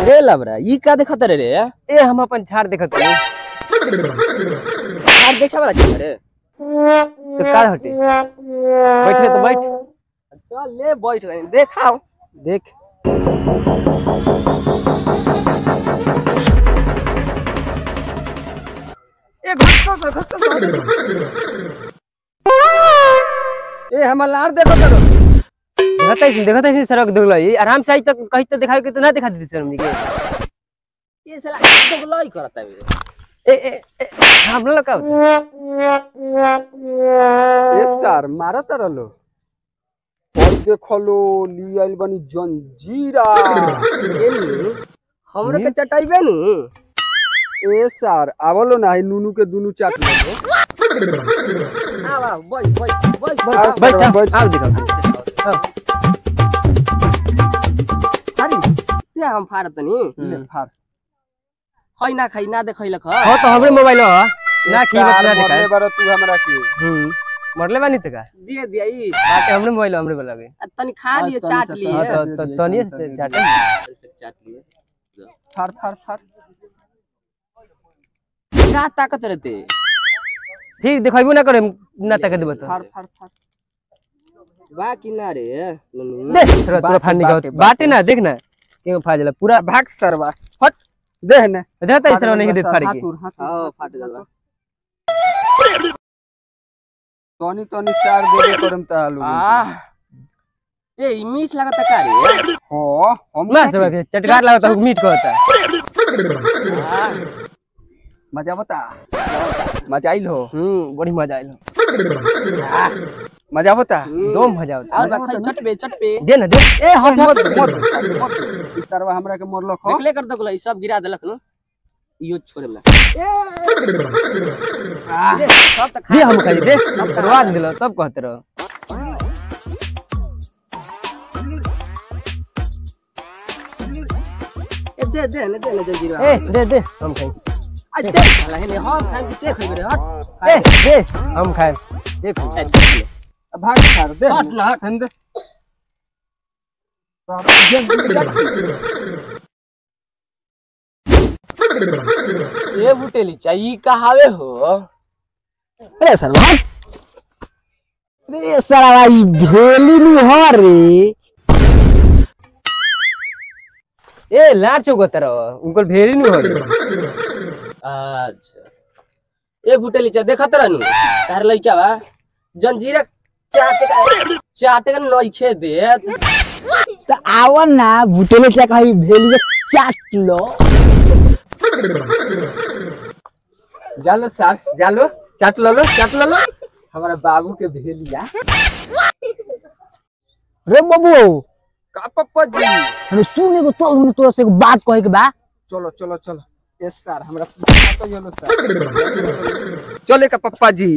ए लबरा ई का देखत रे रे ए हम अपन झाड़ देखत रही यार देखे वाला चल रे तो का हटे बैठ रे तो बैठ चल ले बैठ गए देखाओ देख ए घटको सर घटको ए हमर लार देखो करो देखत है देखत है सड़क दुगला ये आराम से आई तक कहीं तो दिखाई के तो ना दिखा दी सर हमनी के ये साला तो लाई करता है ए ए ए, हम लोग का ए सर मारा तर लो और देखलो ली आइल बनी जंजीरा हमरे के चटाइबे नु ए सर आवलो ना है नूनू के दुनू चाट लो आवा बैठ बैठ बैठ आ, बैठ सर, बैठ आओ दिखाओ अरे ते हम फारत नी ले फार खै ना खै ना देखै लख हो तो हमरे मोबाइल हो ना की बात ना सर, दिखाए मरले बारो तू हमरा के हम्म मरले बानी तो का दिए दिए बाकी हमरे मोबाइल हमरे वाला के तनी खा लिए तनी चाट सा लिए हां खा तो दे तो दिए, तनिए तनी सा दे चाटे चाट लिए फार फार फार का ताकत रहते फिर दिखाइबो ना करे ना तक देबो तो फार फार फार बा कि ना रे नुनु दे थोड़ा थोड़ा बाटे, फाड़ निकाल बाटे, बाटे ना देख ना क्यों फाजला पूरा भाग सरवा हट देह ने देखता है सर नहीं दे फाड़ के हाथुर हाथुर हां फाट गल तनी तनी चार दे दे करम त आलू आ ए ई मीठ लागत का रे हो हम ना सब के चटकार लागत है मीठ को होता है आ, मजा बता मजा आइल हो हम्म बड़ी मजा आइल मजा बता दो मजा होता और बा खै चटबे चटबे दे ना दे ए हट मत मत मत ई सरवा हमरा के मरलक हो देखले कर दगला ई सब गिरा देलक नु इयो छोड़े ना ले, सब त खा दे हम खाई दे करवा दिलो तब कहते रहो ए दे दे ने दे ने जल्दी ए दे दे हम खाई आ दे साला हेने हम खाइ के खइबे रे हट ए दे हम खाए देख ए, दे ले। भाग सर दे हट ना हट हंदे ए बुटेली चाहिए कहावे हो अरे सर भाग अरे साला भाई भेली नु हो रे ए लाड चौक रहो उनको भेरी नहीं हो रही अच्छा ए बुटेली चा देखत रहनु तार लइका बा जंजीरा चाटे का चाटे का नइखे देत तो आवन ना भुटेले से कहीं भेली के चाट लो जालो सर जालो चाट लो लो चाट लो लो हमारा बाबू के भेलिया रे बाबू का पप्पा जी हम सुने को तो हम तोरा से एगो बात कहे के बा चलो चलो चलो यस सर हमरा तो चलो सर चले का पप्पा जी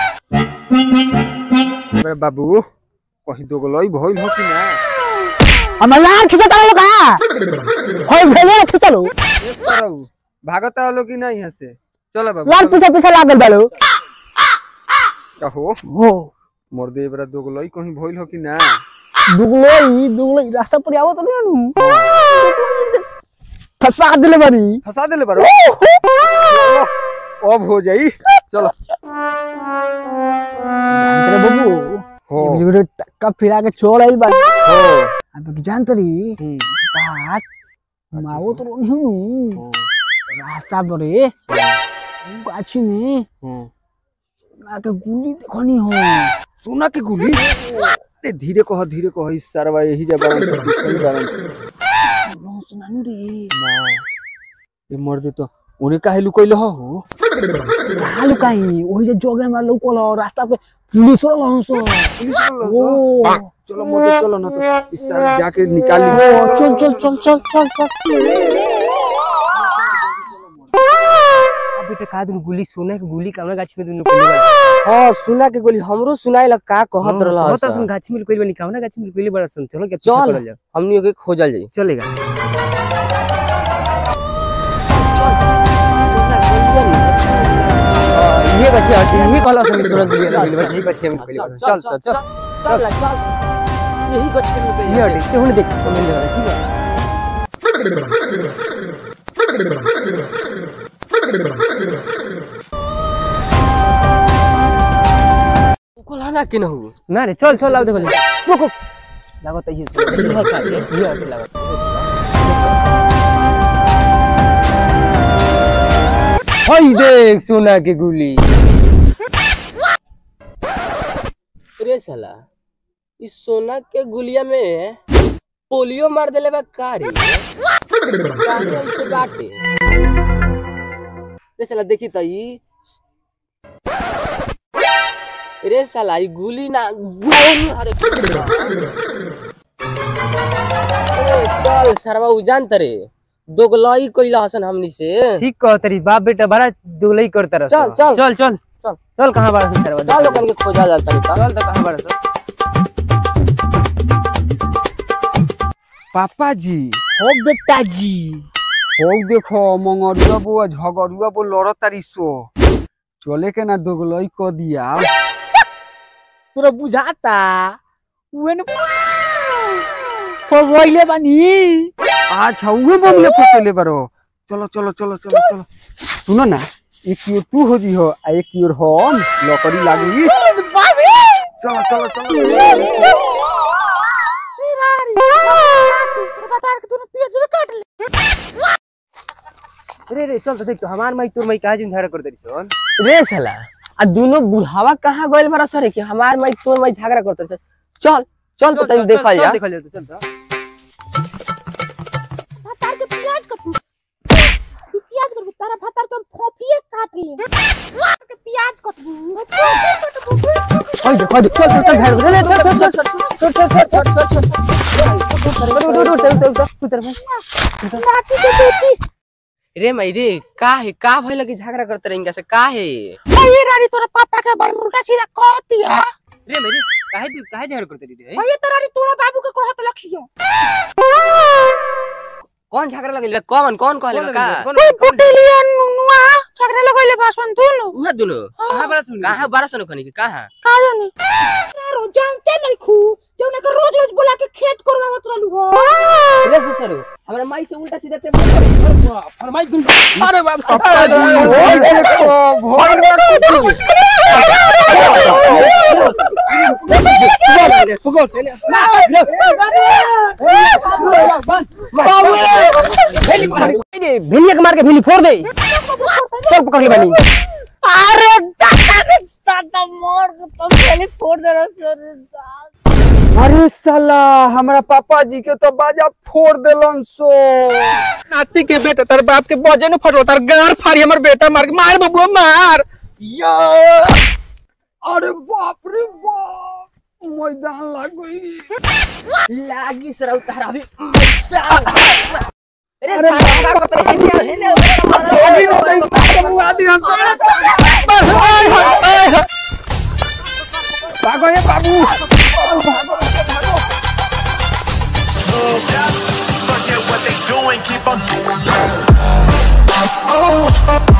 मेरे बाबू कहीं दो गलोई भइल हो कि ना हम लाल खिसा तालो का होय भेले रे खिचलो यस सर भागत आलो कि नहीं यहाँ से चलो बाबू लाल चलो। पीछे पीछे लागल बालो कहो हो मोर दे बरा दो गलोई कहीं भइल हो कि ना दुगलोई दुगलोई रास्ता पर आवत नहीं नु फसा दिले बानी फंसा देले बारो अब हो जाई चलो अरे बाबू हो ये वीडियो टक्का फिरा के छोड़ आइल बानी हो अब जान तरी हम्म, बात माओ तो नहीं हूँ रास्ता पर गाछी में हम्म। ना के गुली देखनी हो सोना के गुली अरे धीरे कह धीरे कह इस सरवा यही जब बारन से दिखई बारन से लो सुनानु रे ना ये मर दे तो उन्हें काहे लुकइल हो कहाँ लुकाई वही जो जोगे में लुकल हो रास्ता पे पुलिस वाला हो सो ओ चलो मोटे चलो ना तो इस सर जाके निकाल ओ, ली चल चल चल चल चल चल अब बेटा का दिन गुली सोने के गुली कामना गाछी में दुनु पहले बार हां सुना के गोली हमरो सुनाई लग का कहत रहल बहुत सुन गाछी में कोई बनी कामना गाछी में कोई बड़ा सुन चलो के चल। पीछे पड़ल जाओ हमनी के खोजल जाई चलेगा ये बच्चे आते हैं ये कहला सुन सुन दिए ये बच्चे हम पहले चल चल चल चल चल यही गछ के ये हटे तू देख कमेंट कर ठीक है कि न हो ना रे चल चल आओ देखो ले रुक रुक लागत है ये सुन ये का रे ये है लागत हई देख सोना के गुली रे साला इस सोना के गुलिया में पोलियो मार देले बा कारी काहे ऐसे बाटे रे साला देखी त ई रे साला ई गुली ना गोली अरे अरे चल सरवा उ जानत रे दोगलई कइला हसन हमनी से ठीक कह तेरी बाप बेटा बड़ा दुगलई करता रहा चल, चल। चल चल चल। चल कहां बाड़ा से सरवा चल लोगन के खोजा जाता रे चल तो कहां बाड़ा से पापा जी हो बेटा जी हो देखो मंगरुआ बो आ झगरुआ बो लड़ तारी सो चले के ना दोगलई क दिया तोरा बुझाता उन फसैले बानी अच्छा उहे बमले फसले बारो चलो चलो चलो चलो चलो सुनो ना एक की ओर तू हो जी हो आ एक की ओर हम लकड़ी लागी चलो चलो चलो रे रे चल तो देख तो हमार माई तोर माई काहे जुन झगड़ा करते रही सोन रे साला आ दोनों बुढ़ावा कहाँ गइल बड़ा सरे कि हमार माई तोर माई झगड़ा करते थे चल चल तो तनी देखल जा देखल जा चल तो भतार के प्याज कटू प्याज कटू तारा भतार के हम फोफिए काट ले के प्याज कटू ओए देख देख चल चल चल झगड़ा रे चल चल चल चल चल चल चल चल चल चल लाठी के बेटी रे माई रे का है का भइल कि झगड़ा करते रही से का है ये रानी तोरा पापा के बड़ मुर्गा सीधा कहती है रे मेरे काहे तू काहे झगड़ा करते रही रे ये तो रानी तोरा बाबू के कहत लखियो कौन झगड़ा लगल कौन कौन कहले बा का पुटिलिया नुनुआ झगड़ा लगइले बासन दुनु उहे दुनो कहां बड़ा सुन कहाँ बारह सौ खनी के कहाँ का जानी रो जानते नहीं खू जौना के रोज रोज बुला के खेत करवावत रहलू हो रे फुसरो हमरा माई से उल्टा सीधा ते फरमाई तुम अरे बाप हो देखो भोर में भेलिया के मार के भेली फोड़ दे चल पकड़ ले बानी अरे दादा रे दादा मोर के तो पहले फोड़ दे रहा सर अरे साला हमरा पापा जी के तो बाजा फोड़ देलन सो नाती के बेटा तार बाप के बजे न फटो तार गार फाड़ी हमर बेटा मार के मार बबुआ मार या अरे बाप रे बाप मैदान लग गई लागी सरौ तारा अभी अरे साला का करते रही है अभी नहीं नहीं बबुआ दी हम भागो ये बाबू Forget what they doing, keep on doing. Oh, oh,